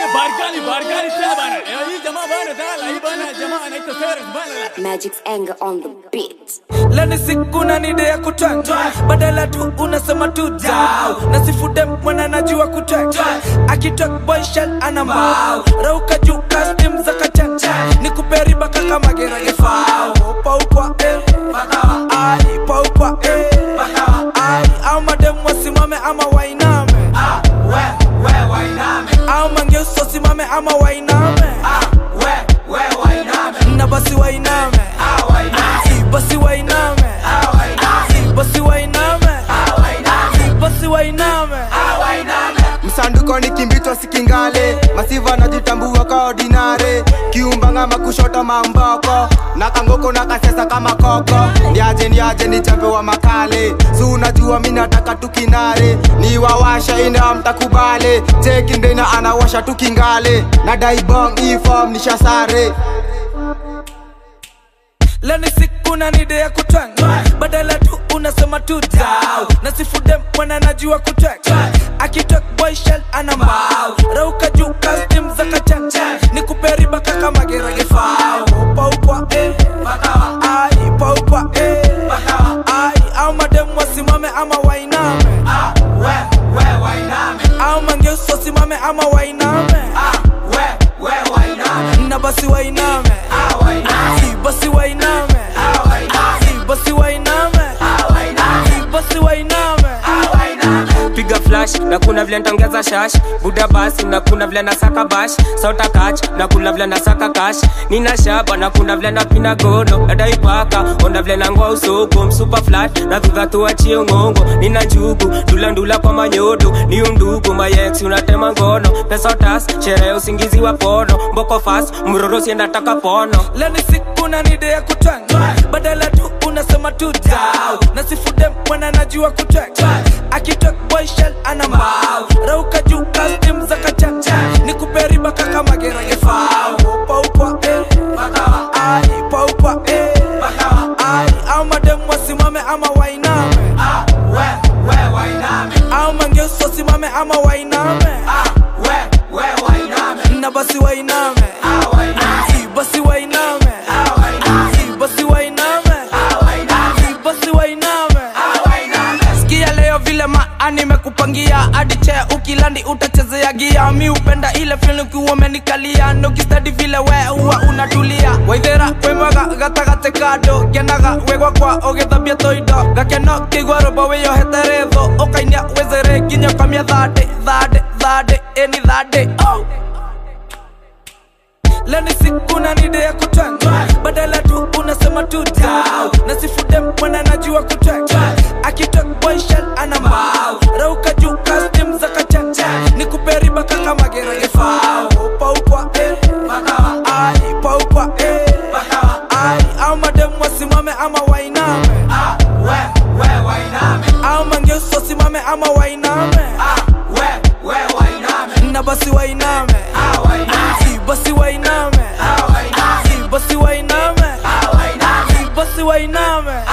barkali barkali tena bana. Eh, hii jamaa bana tala hii bana jamaa anaitwa Feres bana. Magic's anger on the beat. leni siku na nide ya kutwang badala tu unasema tu dau nasifude mwana najua kutwang akitok boy shell ana mbao rauka juu kastim za kachan ni kuperiba kaka magerage fao paukwa eh ai paukwa eh ai au madem wasimame ama wainame au mangeuso simame ama wainame na basi wainame Si, basi wainame Si, basi wainame Si, basi wainame msanduko ni kimbitwa sikingale masiva najitambua ka ordinare kiumbanga makushota mamboko na kangoko na kasesa kama koko ndiaje ndiaje ni chambe wa makale si unajua mi nataka tukinare ni wawasha ina mtakubale chekindena anawasha tukingale na daibong ifom nishasare leni siku na nide ya kutwang badala tu unasema tu dau nasifude mwana najua kutwang akitok boy shell ana mbao rauka juu kastim za kachan ni kuperiba kaka magerage fao paukwa eh ai paukwa eh ai au madem wasimame ama wainame au mangeuso simame ama wainame na basi wainame Si, basi wainame Si, basi wainame Si, basi wainame piga flash na kuna vile ntaongeza shash buda basi na kuna vile nasaka bash sota kach na kuna vile nasaka kash nina shaba na kuna vile napina gono nadaipaka ona vile nangoa usoko msupa flat na dhudha tuachie ngongo nina njugu ndula ndula kwa manyodo ni undugu mayex unatema ngono pesa tas sherehe usingizi wa pono mboko fast mroro siendataka pono leni siku na nide ya kutwang badala tu unasema tu dau nasifude mwana najua kutwang akitok boy shell ana mbao rauka juu kastim za kachan ni kuperiba kaka magerage fao paukwa eh ai paukwa eh ai au madem wasimame ama wainame au mangeuso simame ama wainame na basi wainame Si, basi wainame Si, basi wainame Si, basi wainame sikia leo vile maa nimekupangia hadi chea ukilandi utachezea gia mi upenda ile fil ukiwa umenikalia nokistadi vile we huwa unatulia waithera wemwaga gatagate kando kenaga wegwa kwa ogithabia toindo gakeno kigwa robo wiyohete ritho ukainia wezere nginya kamia thande thande thande eni thande oh leni siku na nide ya kutwang badala tu unasema tu dau nasifude mwana najua kutwang akitok boy shell ana mbao rauka juu kastim za kachan ni kuperiba kaka magerage fao paukwa eh ai paukwa eh ai au madem wasimame ama wainame au mangeuso simame ama wainame na basi wainame Si, basi wainame Si, basi wainame Si, basi wainame